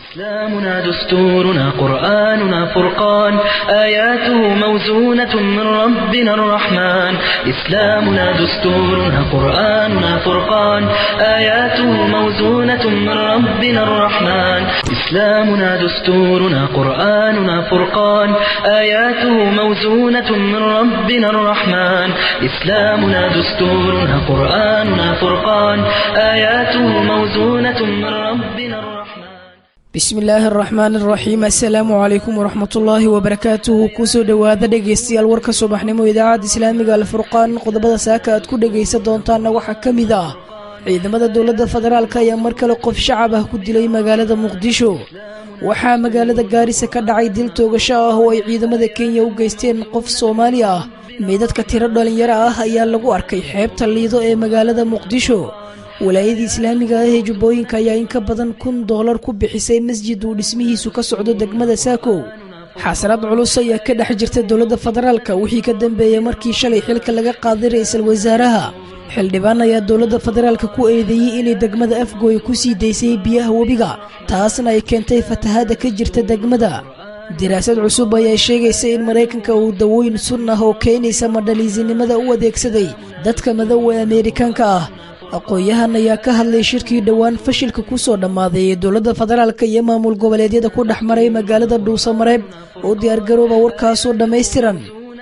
إسلامنا دستورنا قرآننا فرقان آياته موزونة من ربنا الرحمن إسلامنا دستورنا قرآننا فرقان آياته موزونة من ربنا الرحمن إسلامنا دستورنا قرآننا فرقان آياته موزونة من ربنا الرحمن إسلامنا دستورنا قرآننا فرقان آياته موزونة من ربنا الرحمن bismi illaahi araxmaan araxiim assalaamu calaykum waraxmatullaahi wabarakaatuhu kusoo dhowaada dhegaystayaal warka subaxnimo idaacadda islaamiga alfurqaan qodobada saaka aad ku dhegaysan doontaanna waxaa ka mid ah ciidamada dowladda federaalk ayaa mar kale qof shacab ah ku dilay magaalada muqdisho waxaa magaalada gaarisa ka dhacay dil toogasho ah oo ay ciidamada kenya u geysteen qof soomaali ah meydadka tiro dhalinyaro ah ayaa lagu arkay xeebta liido ee magaalada muqdisho walaayadii islaamiga ah ee jubbooyinka ayaa in ka badan kun doolar ku bixisay masjid uu dhismihiisu ka socdo degmada saakow xasanaad culus ayaa ka dhex jirta dowladda federaalka wixii ka dambeeyey markii shalay xilka laga qaaday ra-iisul wasaaraha xildhibaan ayaa dowladda federaalka ku eedeeyey inay degmada afgooy ku sii daysay biyaha webiga taasna ay keentay fatahaadda ka jirta degmada daraasad cusub ayaa sheegaysa in maraykanka uu dawooyin sun ah oo keenaysa madhaliisinimada u adeegsaday dadka madow ee ameerikaanka ah aqoon-yahan ayaa ka hadlay shirkii dhowaan fashilka ku soo dhammaaday ee dowladda federaalka iyo maamul goboleedyada ku dhex maray magaalada dhuusamareeb oo diyaargarooba warkaasoo dhammaystiran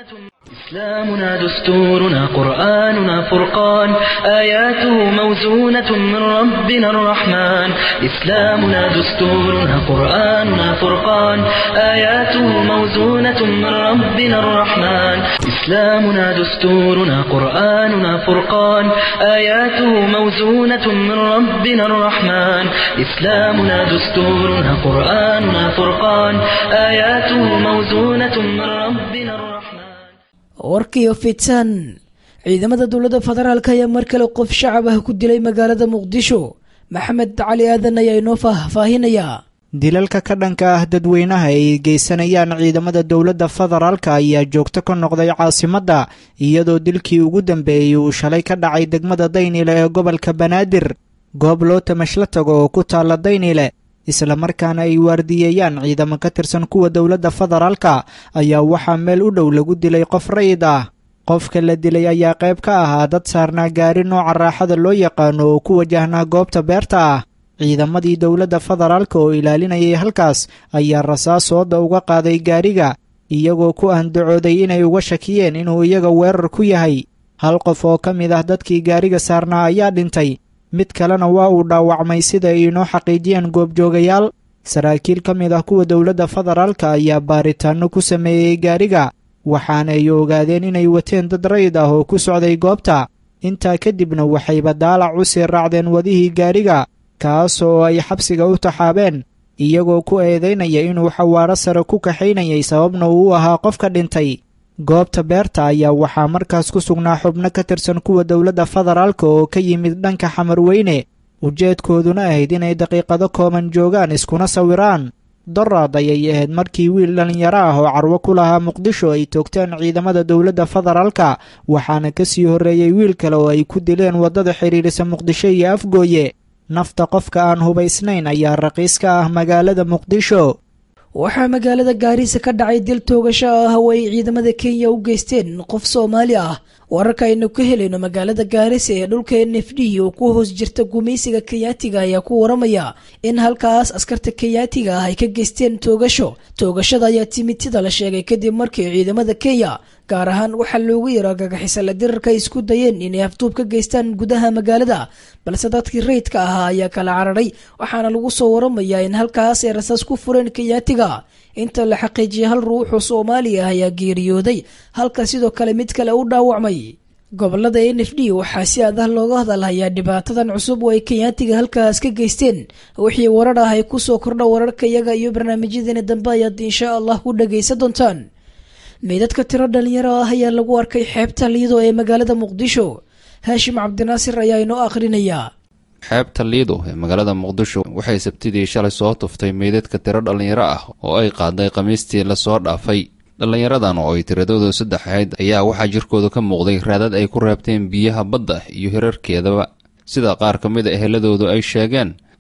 إسلامنا دستورنا قرآننا فرقان آياته موزونة من ربنا الرحمن إسلامنا دستورنا قرآننا فرقان آياته موزونة من ربنا الرحمن إسلامنا دستورنا قرآننا فرقان آياته موزونة من ربنا الرحمن إسلامنا دستورنا قرآننا فرقان آياته موزونة من ربنا الرحمن warkiyo fitan ciidamada dowladda federaalk ayaa mar kale qof shacab ah ku dilay magaalada muqdisho maxamed cali aadan ayaa inoo faahfaahinayaa dilalka ka dhanka ah dadweynaha ay geysanayaan ciidamada dowladda federaalka ayaa joogto ka noqday caasimadda iyadoo dilkii ugu dambeeyey uu shalay ka dhacay degmada daynile ee gobolka banaadir goob loo tamashla tago oo ku taalla daynile islamarkaana ay waardiyeeyaan ciidamo ka tirsan kuwa dowladda federaalka ayaa waxaa meel u dhow lagu dilay qof rayid ah qofka la dilay ayaa qayb ka ahaa dad saarnaa gaari nooca raaxada loo yaqaano oo ku wajahnaa goobta beerta ah ciidamadii dowladda federaalka oo ilaalinayay halkaas ayaa rasaas sooda uga qaaday gaariga iyagoo ku andacooday inay uga shakiyeen inuu iyaga weerar ku yahay hal qof oo ka mid ah dadkii gaariga saarnaa ayaa dhintay mid kalena waa uu dhaawacmay sida ay inoo xaqiijiyeen goobjoogayaal saraakiil ka mid ah kuwa dowladda federaalka ayaa baaritaanno ku sameeyey gaariga waxaana ay ogaadeen inay wateen dad rayid ah oo ku socday goobta intaa kadibna waxayba daalac u sii raacdeen wadihii gaariga kaas oo ay xabsiga u taxaabeen iyagoo ku eedaynaya inuu xawaaro sare ku kaxaynayay sababna uu u ahaa qofka dhintay goobta beerta ayaa waxaa markaas ku sugnaa xubno ka tirsan kuwa dowladda federaalka oo ka yimid dhanka xamarweyne ujeedkooduna ahayd inay daqiiqado kooban joogaan iskuna sawiraan doraad ayay ahayd markii wiil dhallinyaro ah oo carwo ku lahaa muqdisho ay toogteen ciidamada dowladda federaalka waxaana ka sii horreeyey wiil kale oo ay ku dileen waddada xidhiidhisa muqdisho iyo afgooye nafta qofka aan hubaysnayn ayaa raqiis ka ah magaalada muqdisho waxaa magaalada gaarisa ka dhacay dil toogasho ah oo ay ciidamada kenya u geysteen qof soomaali ah wararka aynu ka helayno magaalada gaarisa ee dhulka n f d oo ku hoos jirta gumaysiga kenyaatiga ayaa ku waramaya in halkaas askarta kenyaatiga ah ay ka geysteen toogasho toogashada ayaa timid sida la sheegay kadib markii ciidamada kenya gaar ahaan waxaa loogu yaro gagaxisala dirarka ay isku dayeen inay afduub ka geystaan gudaha magaalada balse dadkii rayidka ahaa ayaa kala cararay waxaana lagu soo waramayaa in halkaas ay rasaas ku fureen kenyaatiga inta la xaqiijiyay hal ruuxoo soomaali ah ayaa geeriyooday halka sidoo kale mid kale u dhaawacmay gobolada n f d waxaa si adah looga hadalhayaa dhibaatadan cusub oo ay kenyaatiga halkaas ka geysteen wixii warar ah ay kusoo kordha wararka iyaga iyo barnaamijyadeena dambe ayaad insha allah ku dhagaysan doontaan meydadka tiro dhalinyaro ah ayaa lagu arkay xeebta liido ee magaalada muqdisho haashim cabdinaasir ayaa inoo akhrinayaa xeebta liido ee magaalada muqdisho waxay sabtidii shalay soo tuftay meydadka tiro dhallinyaro ah oo ay qaaday khamiistii lasoo dhaafay dhallinyaradan oo ay tiradoodu saddex ahayd ayaa waxaa jirkooda ka muuqday raadad ay ku reebteen biyaha badda iyo hirarkeedaba sida qaar ka mid a eheladoodu ay sheegeen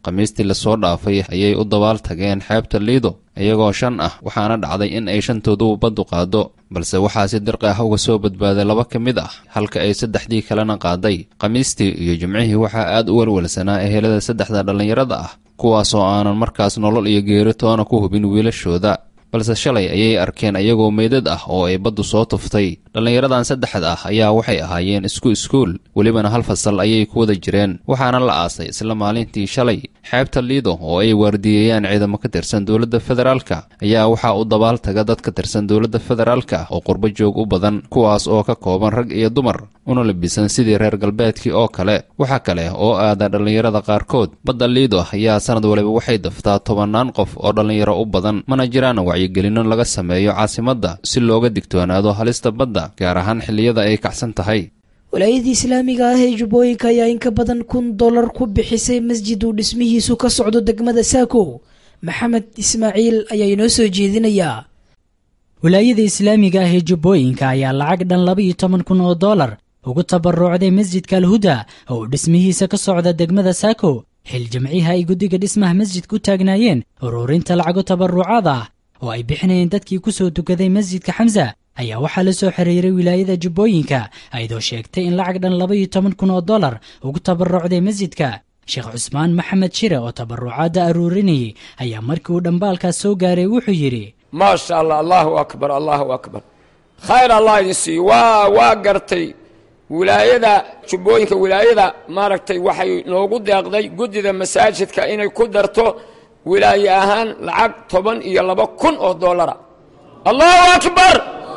khamiistii lasoo dhaafay ayay u dabaal tageen xeebta liido iyagoo shan ah waxaana dhacday in ay shantooduba baddu qaado balse waxaa si dirqi ah uga soo badbaaday laba ka mid ah halka ay saddexdii kalena qaaday khamiistii iyo jimcihii waxaa aad u welwelsanaa ehelada saddexda dhallinyarada ah kuwaasoo aanan markaas nolol iyo geeri toona ku hubin wiilashooda balse shalay ayay arkeen ayagoo meydad ah oo ay baddu soo tuftay dhallinyaradan saddexda ah ayaa waxay ahaayeen isku iskuul welibana hal fasal ayay ku wada jireen waxaana la aasay isla maalintii shalay xeebta liido oo ay waardiyeeyaan ciidamo ka tirsan dowladda federaalka ayaa waxaa u dabaal taga dad ka tirsan dowladda federaalka oo qurbo joog u badan kuwaas oo ka kooban rag iyo dumar una labisan sidii reer galbeedkii oo kale waxa kale oo aada dhallinyarada qaarkood badda liido ayaa sanad waliba waxay daftaa tobannaan qof oo dhallinyaro u badan mana jiraan wacyigelino laga sameeyo caasimadda si looga digtoonaado halista badda gaar ahaan xilliyada ay kacsan tahay walaayadii islaamiga ah ee jubbooyinka ayaa in ka badan kun dollar ku bixisay masjid uu dhismihiisu ka socdo degmada saako maxamed ismaaciil ayaa inoo soo jeedinayaa walaayada islaamiga ah ee jubbooyinka ayaa lacag dhan laba-iyo toban kun oo dollar ugu tabarucday masjidka alhuda oo uu dhismihiisa ka socda degmada saako xil jamciha ay guddiga dhismaha masjidka u taagnaayeen ururinta lacago tabarucaad ah oo ay bixinayeen dadkii ku soo tukaday masjidka xamsa ayaa waxaa la soo xiriiray wilaayada jubbooyinka ayadoo sheegtay in lacag dhan laba-iyo toban kun oo dollar ugu tabarucday masjidka sheekh cusmaan maxamed shire oo tabarucaadda aruurinayay ayaa markii uu dhambaalkaas soo gaaray wuxuu yidhi maasha allah allahu akbar allahu akbar khayr allah idin siiyo waa waa gartay wilaayada jubbooyinka wilaayada maaragtay waxay noogu deeqday guddida masaajidka inay ku darto wilaaye ahaan lacag toban iyo laba kun oo dollara allahu akbar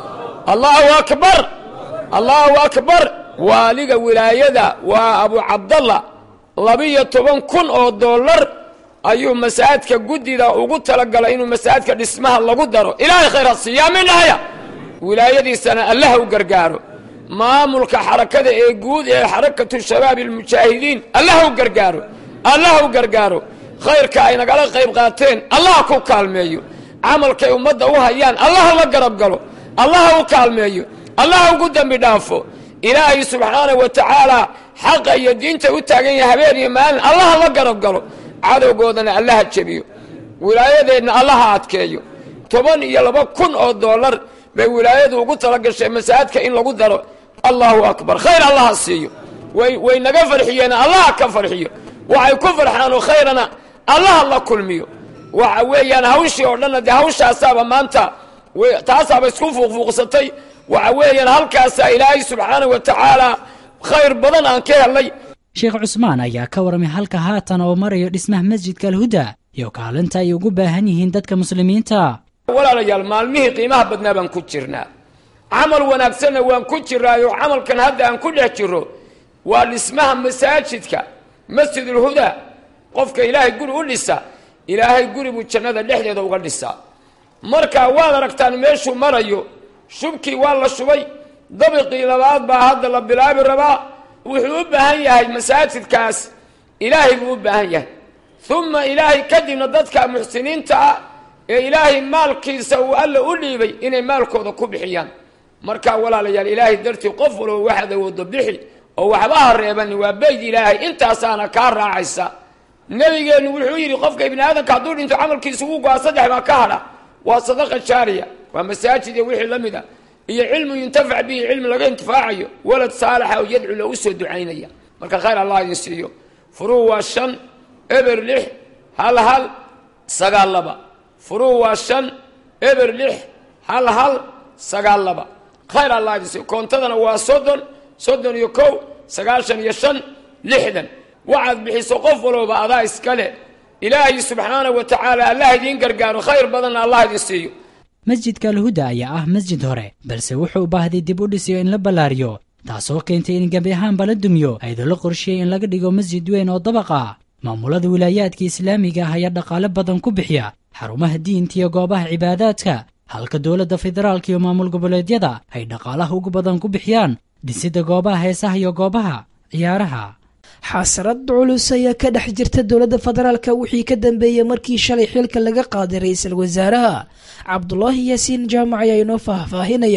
allahu akbar allahu akbar waaliga wilaayada waa abu cabdalla labiyo toban kun oo dollar ayuu masaajidka guddida ugu talagalay inuu masaajidka dhismaha lagu daro ilaahay khayr ha siiyaa minahaya wilaayadiisana allaha u gargaaro maamulka xarakada ee guud ee xarakatu shabaabi almujaahidiin allaha u gargaaro allaha u gargaaro khayrka ay nagala qayb qaateen allaha ku kaalmeeyo camalkay ummadda u hayaan allaha la garab galo allaha u kaalmeeyo allaha ugu dembi dhaafo ilaahay subxaana wa tacaala xaqa iyo diinta u taagan yahay habeen iyo maalin allaha la garab galo cadowgoodana allaha jebiyo wilaayadeenna allaha adkeeyo toban iyo laba kun oo dollar bay wilaayadu ugu tala gashay masaajidka in lagu daro allahu akbar khayr allaha siiyo way way naga farxiyeen allaha ka farxiyo waxay ku farxaan oo khayrana allaha la kulmiyo waxa weeyaan hawshii oo dhanna dee hawshaasaaba maanta taasaaba isku fuuqfuuqsatay waxa weeyaan halkaasaa ilaahay subxaana wa tacaala khayr badan aan ka helay sheekh cusmaan ayaa ka warramay halka haatan oo marayo dhismaha masjidka alhuda iyo kaalinta ay ugu baahan yihiin dadka muslimiinta walaalayaal maalmihii qiimaha badnaa baan ku jirnaa camal wanaagsanna waan ku jiraayo camalkan hadda aan ku dhex jiro waa dhismaha masaajidka masjidulhudaa qofka ilaahay guri u dhisa ilaahay guri buu jannada dhexdeeda uga dhisaa marka waad aragtaan meeshuu marayo shubkii waa la shubay dabiqii labaad baa hadda la bilaabi rabaa wuxuu u baahan yahay masaajidkaas ilaahay buu u baahan yahay uma ilaahay kadibna dadka muxsiniinta ah ee ilaahay maalkiisa uu alla u dhiibay inay maalkooda ku bixiyaan markaa walaalayaal ilaahay dartii qof walba waxaad awoodo bixi oo waxba ha reebani waa beyd ilaahay intaasaana kaa raacaysa nebigeennu wuxuu yidhi qofka ibni aadamka hadduu dhinto camalkiisa ugu go-a saddex baa ka hadha waa sadaqa jaariya waa masaajid iyo wixii la mid a iyo cilmu yuntafac bihi cilmi laga intifaacayo walad saalaxa oo yadcu loogu soo ducaynaya marka khayr allah idin siiyo furuu waa shan eber lix hal hal sagaal laba furuu waa shan eber lix hal hal sagaal laba khayr allah idin siiyo koontadana waa soddon soddon iyo kow sagaashan iyo shan lixdan waxaad bixiso qof walooba adaa iskale ilaahay subxaana wa tacaala allah idiin gargaaro khayr badanna allah idin siiyo masjidka alhuda ayaa ah masjid hore balse wuxuu u baahday dib u dhisiyo in la ballaariyo taasoo keentay in gebi ahaanba la dumiyo ayadoo la qorsheeyey in laga dhigo masjid weyn oo dabaq ah maamulada wilaayaadka islaamiga ah ayaa dhaqaale badan ku bixiya xarumaha diinta iyo goobaha cibaadaadka halka dowladda federaalka iyo maamul goboleedyada ay dhaqaalaha ugu badan ku bixiyaan dhisidda goobaha heesaha iyo goobaha ciyaaraha xasrad culus ayaa ka dhex jirta dowladda federaalka wixii ka dambeeyey markii shalay xilka laga qaaday ra-iisul wasaaraha cabdulaahi yaasiin jaamac ayaa inoo faahfaahinaya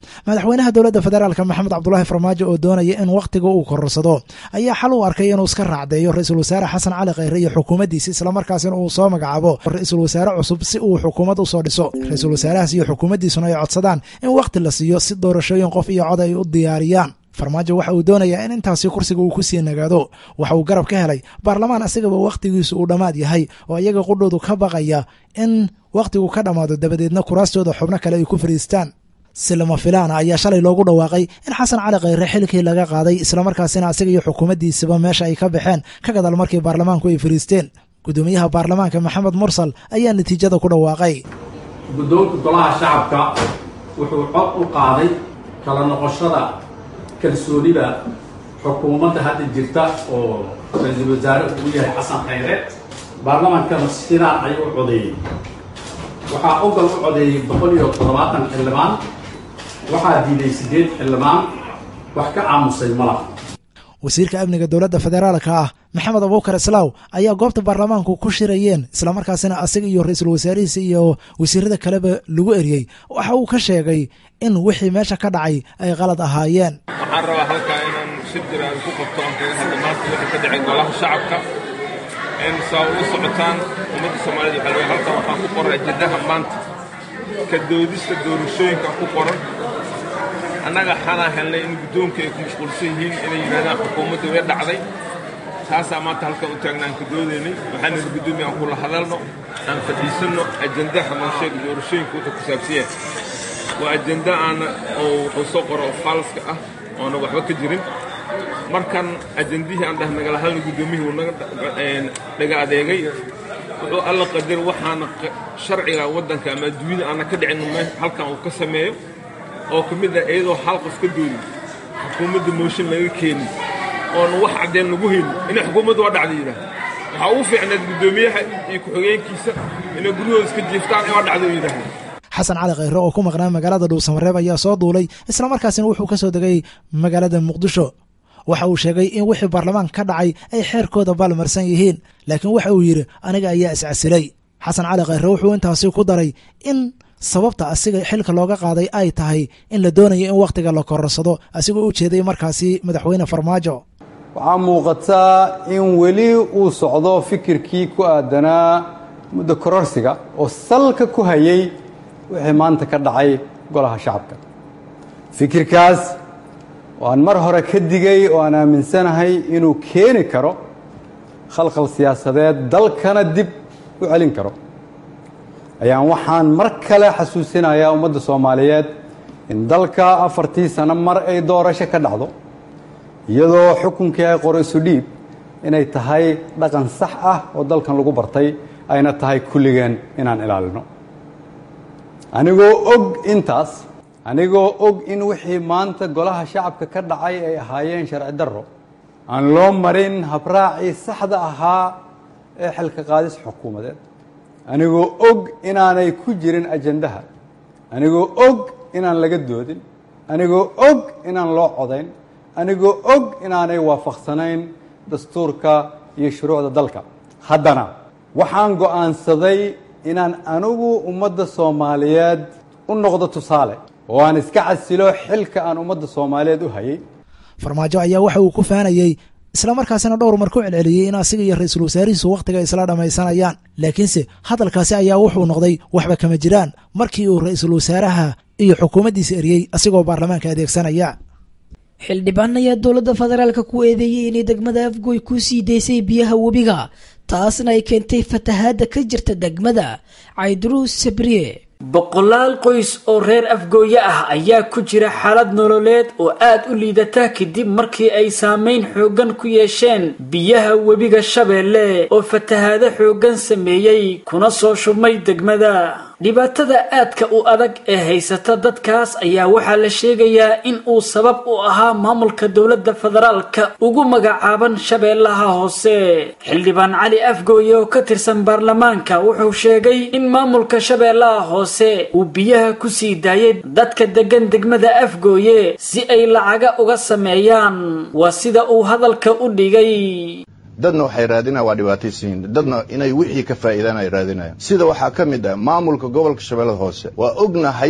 madaxweynaha dowladda federaalk maxamed cabdulaahi farmaajo oo doonaya in wakhtiga uu kororsado ayaa xal u arkay inuu iska raacdeeyo ra-iisul wasaare xasan cali khayre iyo xukuumaddiisa islamarkaasina uu soo magacaabo ra-iisul wasaare cusub si uu xukuumad usoo dhiso ra-iisul wasaarahaas iyo xukuumaddiisuna ay codsadaan in wakhti la siiyo si doorashooyin qof iyo cod ay u diyaariyaan farmaajo waxa uu doonayaa in intaasi kursiga uu ku sii nagaado waxa uu garab ka helay baarlamaan asagaba wakhtigiisu uu dhammaad yahay oo iyaga qudhoodu ka baqaya in wakhtigu ka dhammaado dabadeedna kuraastooda xubno kale ay ku fadhiistaan si lama filaana ayaa shalay loogu dhawaaqay in xasan cali khayre xilkii laga qaaday islamarkaasina asaga iyo xukuumaddiisaba meesha ay ka baxeen ka gadaal markii baarlamaanku ay fadhiisteen guddoomiyaha baarlamaanka maxamed mursal ayaa natiijada ku dhawaaqay guddoonka golaha shacabka wuxuu cod u qaaday kala noqoshada kalsoonida xukuumadda hadda jirta oo ra-iisul wasaare uu yahay xasan khayre baarlamaankana sidaan ayuu u codeeyey waxaa ogal u codeeyey boqol iyo toddobaatan xildhibaan waxaa diiday siddeed xildhibaan wax ka aamusay malaha wasiirka amniga dowladda federaalka ah maxamed abuukar islaaw ayaa goobta baarlamaanku ku shirayeen islamarkaasina asaga iyo ra-iisul wasaarihiisa iyo wasiirada kaleba lagu eriyey waxa uu ka sheegay in wixii meesha ka dhacay ay qalad ahaayeen waxaan rabaa halkaa inaan shir jira aan ku qabto aan kaga hadla maanta wixii ka dhacay golaha shacabka in saa ula socotaan ummadda soomaalida waxaa leeyahay halkan waxaan ku qoray jiddaha maanta ka doodista doorashooyinka ku qoran annaga waxaanaa helnay in guddoonka ay ku mashquulsan yihiin inay yidhahdaan xukuumadda way dhacday taasaa maanta halkan u taagna aan ka doodaynay waxaan nidhi guddoomiya aan kula hadalno aan fadhiisanno ajandaha noo sheega doorashooyinka wuxuu ku saabsan yahay waa ajenda aana oo wuxuu soo qoro oo faalska ah oona waxba ka jirin markan ajendihii aan dhah nagala hadalna guddoomiyihii wuu naga dhaga adeegay wuxuu alla qadar waxaana sharciga waddanka ama adduunyada aana ka dhicin halkan uu ka sameeyo oo ka mid ah iyadoo hal qof ka doodin xukuumadda mooshin laga keenin oona wax caddeen lagu helin inay xukuumaddu waa dhacday yidhaah waxaa ugu fiicnayd guddoomiyaha iyo ku-xigeenkiisa inay guryahooda iska jiiftaan waa dhacday oo yidhaahda xasan cali khayre oo ku maqnaa magaalada dhuusamareeb ayaa soo duulay islamarkaasina wuxuu ka soo degay magaalada muqdisho waxa uu sheegay in wixii baarlamaanka ka dhacay ay xeerkooda baalmarsan yihiin laakiin waxa uu yidhi aniga ayaa iscasilay xasan cali khayre wuxuu intaasi ku daray in sababta asiga xilka looga qaaday ay tahay in la doonayo in wakhtiga la kororsado asigoo u jeeday markaasi madaxweyne farmaajo waxaa muuqataa in weli uu socdo fikirkii ku aadanaa muddo kororsiga oo salka ku hayay wixii maanta ka dhacay golaha shacabka fikirkaas oo aan mar hore ka digay oo aan aaminsanahay inuu keeni karo khalkhal siyaasadeed dalkana dib u celin karo ayaan waxaan mar kale xasuusinayaa ummadda soomaaliyeed in dalka afartii sano mar ay doorasho ka dhacdo iyadoo xukunkii ay qoro isu dhiib inay tahay dhaqan sax ah oo dalkan lagu bartay ayna tahay kulligeen inaan ilaalino anigoo og intaas anigoo og in wixii maanta golaha shacabka ka dhacay ay ahaayeen sharci darro aan loo marin habraacii saxda ahaa ee xilka qaadis xukuumadeed anigoo og inaanay ku jirin ajandaha anigoo og inaan laga doodin anigoo og inaan loo codayn anigoo og inaanay waafaqsanayn dastuurka iyo shuruucda dalka haddana waxaan go'aansaday inaan anigu ummadda soomaaliyeed u noqdo tusaale oo aan iska casilo xilka aan ummadda soomaaliyeed u hayay farmaajo ayaa waxa uu ku faanayey islamarkaasina dhowr mar ku celceliyey in asiga iyo ra-iisul wasaarihiisu wakhtiga isla dhammaysanayaan laakiinse hadalkaasi ayaa wuxuu noqday waxba kama jiraan markii uu ra-iisul wasaaraha iyo xukuumaddiisa eriyey asigoo baarlamaanka adeegsanaya xildhibaan ayaa dowladda federaalka ku eedeeyey inay degmada afgoy ku sii daysay biyaha webiga taasna ay keentay fatahaadda ka jirta degmada cayduruus sabriye boqolaal qoys oo reer afgooye ah ayaa ku jira xaalad nololeed oo aad u liidata kadib markii ay saameyn xooggan ku yeesheen biyaha webiga shabeelle oo fatahaado xooggan sameeyey kuna soo shubmay degmada dhibaatada aadka u adag ee haysata dadkaas ayaa waxaa la sheegayaa in uu sabab u ahaa maamulka dowladda federaalka ugu magacaaban shabeellaha hoose xildhibaan cali afgooye oo ka tirsan baarlamaanka wuxuu sheegay in maamulka shabeellaha hoose uu biyaha ku sii daayay dadka degan degmada afgooye si ay lacaga uga sameeyaan waa sida uu hadalka u dhigay dadna waxay raadinayaan waa dhibaataysiin dadna inay wixii ka faa'iidaan ay raadinayaan sida waxaa ka mid ah maamulka gobolka shabeellada hoose waa ognahay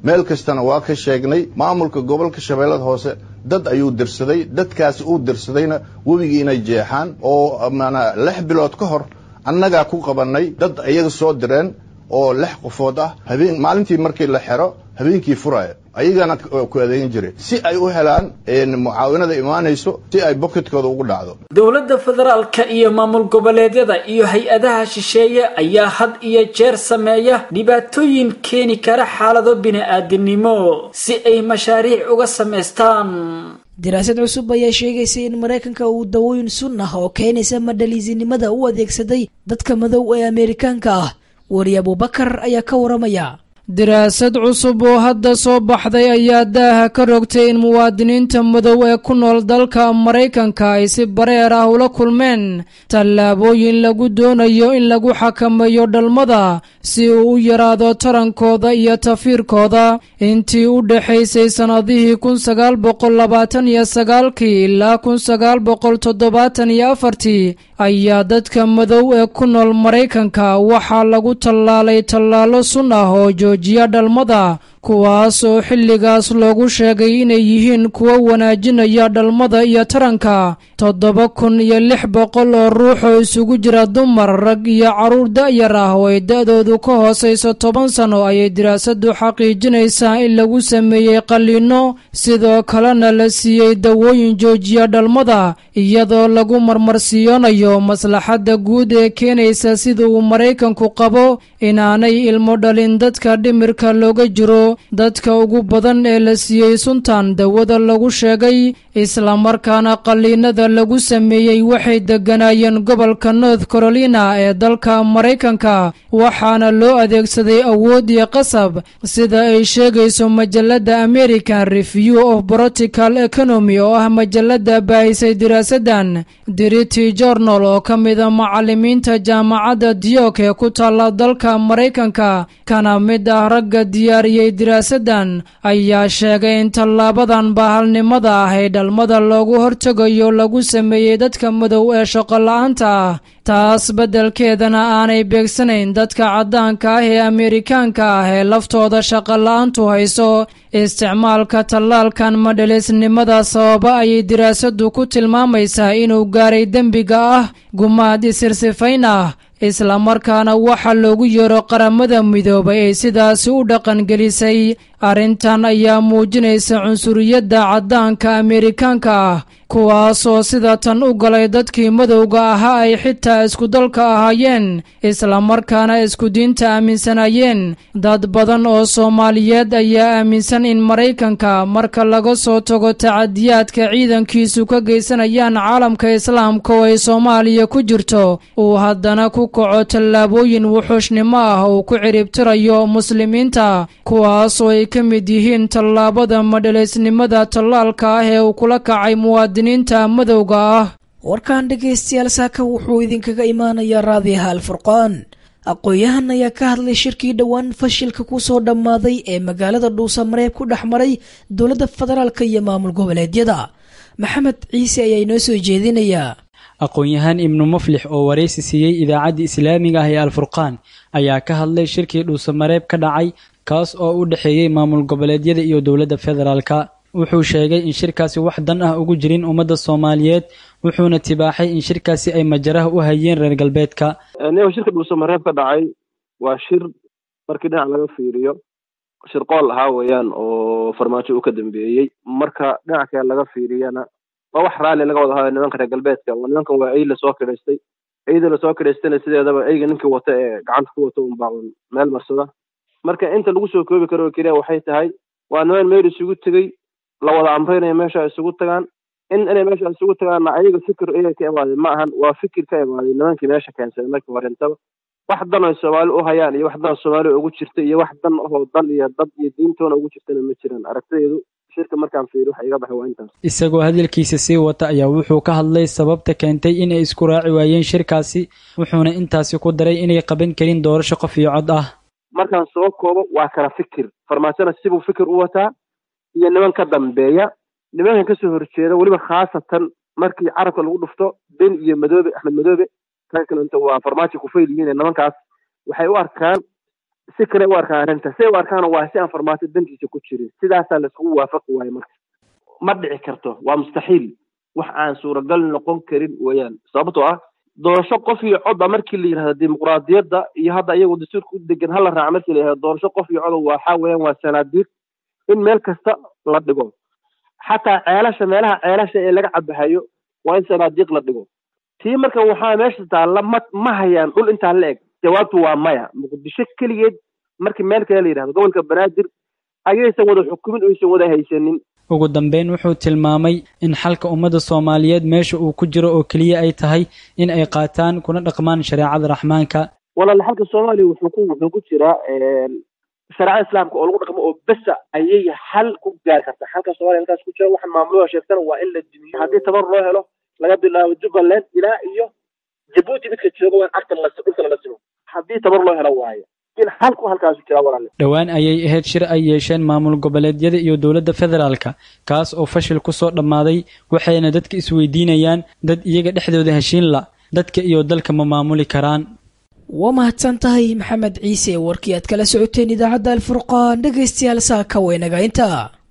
meel kastana waa ka sheegnay maamulka gobolka shabeellada hoose dad ayuu dirsaday dadkaasi uu dirsadayna webigii inay jeexaan oo maanaa lix bilood ka hor annagaa ku qabannay dad iyaga soo direen oo lix qofood ah habeen maalintii markii la xero habeenkii furaya ayagana ku adeegin jiray si ay u helaan mucaawinada imaanayso si ay boketkooda ugu dhacdo dowladda federaalka iyo maamul goboleedyada iyo hay-adaha shisheeye ayaa had iyo jeer sameeya dhibaatooyin keeni kara xaalado bini-aadinimo si ay mashaariic uga samaystaan daraasad cusub ayaa sheegaysa in maraykanka uu dawooyin sun ah oo keenaysa madhaliisinimada u adeegsaday dadka madow ee ameerikaanka ah weri abubakar ayaa ka waramaya daraasad cusub oo hadda soo baxday ayaa daaha ka rogtay in muwaadiniinta madow ee ku nool dalka maraykanka ay si bareer ah ula kulmeen tallaabooyin lagu doonayo in lagu xakameeyo dhalmada si uu u yaraado tarankooda iyo tafiirkooda intii u dhexaysay sannadihii kun sagaal boqol labaatan iyo sagaalkii ilaa kun sagaal boqol toddobaatan iyo afartii ayaa dadka madow ee ku nool maraykanka waxaa lagu tallaalay tallaalo sun ah oo joojiya dhalmada kuwaas oo xilligaas loogu sheegay inay yihiin kuwo wanaajinaya dhalmada iyo taranka toddoba kun iyo lix boqol oo ruux oo isugu jira dumar rag iyo carruur da'yar ah oo ay da'doodu ka hoosayso toban sano ayay daraasadu xaqiijinaysaa in lagu sameeyey qalliinno sidoo kalena la siiyey dawooyin joojiya dhalmada iyadoo lagu marmarsiyoonayo maslaxadda guud ee keenaysa sida uu maraykanku qabo inaanay ilmo dhalin dadka dhimirka looga jiro dadka ugu badan ee la siiyey suntan dawada lagu sheegay islamarkaana qalliinada lagu sameeyey waxay degganaayeen gobolka north carolina ee dalka maraykanka waxaana loo adeegsaday awood iyo qasab sida ay sheegayso majalladda american review of political economy oo ah majalladda baahisay diraasadan dirity journal oo ka mida macallimiinta jaamacadda diyok ee ku taalla dalka maraykanka kana mid ah ragga diyaariyey diraasadan ayaa sheegay in tallaabadan bahalnimada ah ee dhalmada loogu hortegayo lagu sameeyey dadka madow ee shaqola-aanta ah taas beddelkeedana aanay beegsanayn dadka caddaanka ah ee ameerikaanka ah ee laftooda shaqola-aantu hayso isticmaalka tallaalkan madhalisnimada sababa ayay diraasadu ku tilmaamaysaa inuu gaaray dembiga ah gumaad isirsifayn ah islamarkaana waxa loogu yeero qaramada midoobay ay sidaasi u dhaqangelisay arrintan ayaa muujinaysa cunsuriyadda caddaanka ameerikaanka ah kuwaasoo sida tan u galay dadkii madowga ahaa ay xitaa iskudalka ahaayeen islamarkaana isku diinta aaminsanayeen dad badan oo soomaaliyeed ayaa aaminsan in maraykanka marka laga soo tago tacadiyaadka ciidankiisu ka geysanayaan caalamka islaamka oo ay soomaaliya ku jirto uu haddana ku kaco tallaabooyin wuxuushnimo ah uu ku ciribtirayo muslimiinta kuwaasoo ay ka mid yihiin tallaabada madhalaysnimada tallaalka ah ee uu kula kacay muwaadiniinta madowga ah warkan dhegaystayaal saaka wuxuu idinkaga imaanayaa raadiyaha alfurqaan aqoon-yahan ayaa ka hadlay shirkii dhowaan fashilka ku soo dhammaaday ee magaalada dhuusamareeb ku dhex maray dowladda federaalk iyo maamul goboleedyada maxamed ciise ayaa inoo soo jeedinayaa aqoon-yahaan ibnu muflix oo waraysi siiyey idaacadda islaamiga ah ee alfurqaan ayaa ka hadlay shirkii dhuusamareeb ka dhacay kaas oo u dhexeeyey maamul goboleedyada iyo dowladda federaalka wuxuu sheegay in shirkaasi wax dan ah ugu jirin ummadda soomaaliyeed wuxuuna tibaaxay in shirkaasi ay majaraha u hayeen reer galbeedka niyow shirka dhuusamareeb ka dhacay waa shir markii dhinac laga fiiriyo shir qool ahaa weeyaan oo farmaajo uu ka dambeeyey marka dhinac kale laga fiiriyana waa wax raalli laga wada hayo nimanka reer galbeedka oo nimankan waa ey lasoo kidhaystay eyda lasoo kidhaystayna sideedaba eyga ninkii wata ee gacanta ku wata unbaa un meel marsada marka inta lagu soo koobi karo oo keliya waxay tahay waa niman meel isugu tegey la wada amraynayo meesha isugu tagaan in inay meesha isugu tagaanna ayaga fikir iyaga ka imaaday ma ahan waa fikir ka imaaday nimankii meesha keensaday markii horintaba wax dan oy soomaali u hayaan iyo wax dan soomaali ugu jirta iyo wax dan ahoo dal iyo dad iyo diintoona ugu jirtana ma jiraan aragtideedu shirka markaan fiiri waxa iga baxay waa intaas isagoo hadalkiisa sii wata ayaa wuxuu ka hadlay sababta keentay inay isku raaci waayeen shirkaasi wuxuuna intaasi ku daray inay qaban karin doorasho qof iyo cod ah markaan soo koobo waa kala fikir farmaajona sibuu fikir u wataa iyo niman ka dambeeya nimankan kasoo horjeeda weliba khaasatan markii carabka lagu dhufto ben iyo madoobe axmed madoobe kan kalenta waa farmaajo kufayl yihiin nimankaas waxay u arkaan si kale u arkaan arrinta siday u arkaana waa si aan farmaajo dantiisa ku jirin sidaasaa laiskugu waafaqi waayo marka ma dhici karto waa mustaxiil wax aan suuragal noqon karin weeyaan sababtoo ah doorasho qof iyo cod a markii la yidhahdo dimuqraadiyadda iyo hadda iyagoo dastuurka u degan hala raaca markii la yidhahdo doorasho qof iyo coda waxaa weeyaan waa sanaadiiq in meel kasta la dhigo xataa ceelasha meelaha ceelasha ee laga cabahayo waa in sanaadiiq la dhigo tii marka waxaa meesha taalla ma ma hayaan dhul intaa la eg jawaabtu waa maya muqdisho keligeed markii meel kale la yidhahdo gobolka banaadir ayaysan wada xukumin oysan wada haysanin ugu dambeyn wuxuu tilmaamay in xalka ummadda soomaaliyeed meesha uu ku jiro oo keliya ay tahay in ay qaataan kuna dhaqmaan shareecada raxmaanka walaal xalka soomaaliya wuxuu ku wuxuu ku jiraa shareecada islaamka oo lagu dhaqmo oo besa ayay xal ku gaari kartaa xalka soomaaliya halkaas ku jira waxaan maamulada sheegtana waa in la dimiyo haddii tabar loo helo laga bilaabo jubbaland ilaa iyo jabuuti midka jooga waa in agta la dhulka la simo haddii tabar loo helo waayo in xalku halkaasu jira walaale dhowaan ayay ahayd shir ay yeesheen maamul goboleedyada iyo dowladda federaalka kaas oo fashil ku soo dhammaaday waxayna dadka isweydiinayaan dad iyaga dhexdooda heshiin la dadka iyo dalka ma maamuli karaan waa mahadsan tahay maxamed ciise warkii aad kala socoteen idaacadda alfurqaan dhegaystayaal saaka weynaga intaa